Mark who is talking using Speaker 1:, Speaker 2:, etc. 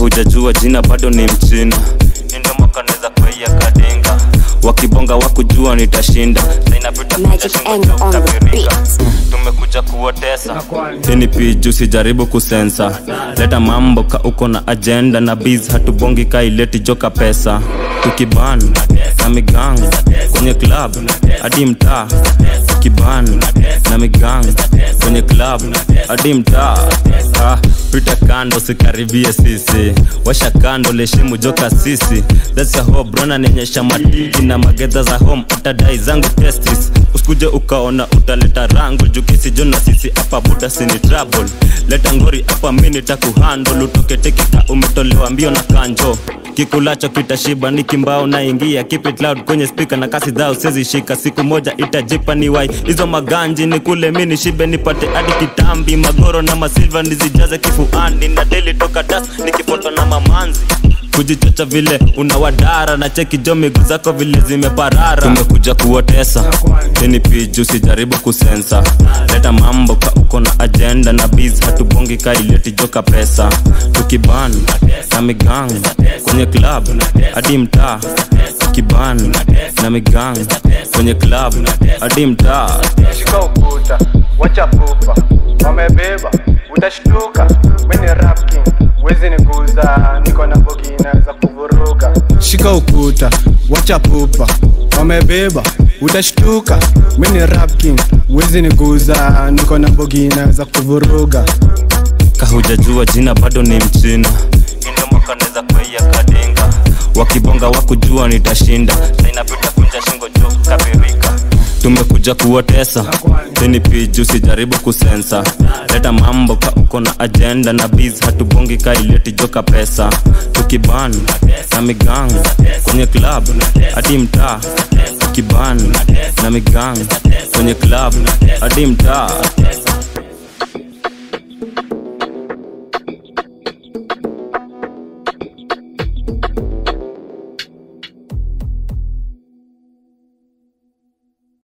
Speaker 1: kahujajua jina bado ni mchina indomakaneza kwaia kadinga wakibonga wakujua nitashinda sainapita
Speaker 2: Magic Eng on the beat.
Speaker 1: tumekuja kuotesa hini piju sijaribu kusensa leta mambo ka uko na ajenda na biz hatubongi kaileti joka pesa tukiban na migang kwenye club hadi mtaa tukiban na migang kwenye club hadi mtaa ah, pita kando sikaribie sisi washa kando leshimu joka sisi that's a hope brona nionyesha matiki na magedha za home utadai zangu testis usikuje ukaona utaleta rangu jukisijo na sisi hapa buda sini trouble leta ngori hapa mini takuhandle utoke tekika umetolewa mbio na kanjo kikulacho kitashiba ni kimbao naingia keep it loud kwenye speaker na kasi dhao sezi shika siku moja itajipa ni wai hizo maganji ni kule mini shibe nipate hadi kitambi magoro na masilva nizijaze kifuani na deli toka das nikifoto na mamanzi kujichocha vile unawadara na cheki jo miguu zako vile zimeparara tumekuja kuotesa ini piju sijaribu kusensa leta mambo ka uko na ajenda na biz hatubongi kaileti joka pesa tukiban na migang kwenye club hadi mtaa tukiban na migang kwenye club hadi mtaa
Speaker 3: shika ukuta wacha pupa wamebeba utashtuka mini rap king wezi niguza niko na bogina za kuvuruga shika ukuta wacha pupa wamebeba utashtuka mini rap king wezi niguza niko na bogina za kuvuruga
Speaker 1: kahujajua jina bado ni mchina indomakaneza kwaia kadinga wakibonga wakujua nitashinda sainapita kunja shingo juu kabirika tumekuja kuotesa ini piju sijaribu kusensa leta mambo ka uko na ajenda na biz hatubongi kaileti joka pesa tukiban na migang kwenye club hadi mtaa tukiban na migang kwenye club hadi mtaa